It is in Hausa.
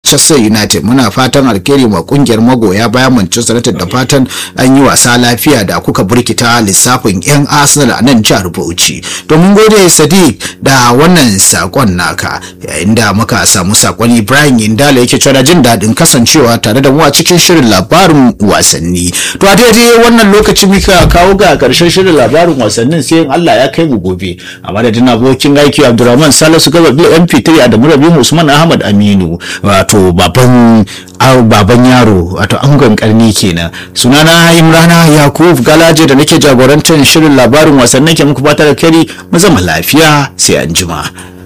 manchester united muna fatan alkhairi ma kungiyar magoya bayan manchester united da fatan an yi wasa lafiya da kuka burkita lissafin yan arsenal a nan jihar bauchi domin gode sadiq da wannan sakon naka yayin da muka samu sakon ibrahim indala yake cewa jin daɗin kasancewa tare da mu a cikin shirin labarin wasanni to a daidai wannan lokaci muka kawo ga karshen shirin labarin wasannin sai in Allah ya kai mu gobe a madadin abokin aiki Abdulrahman Salisu Gaba MP3 Adamu Rabi Usman Ahmad Aminu wato baban baban yaro wato angon karni kenan sunana Imrana Yakub Galaje da nake jagorantar shirin labarin wasannin ke muku fata da kari mu zama lafiya sai anjima.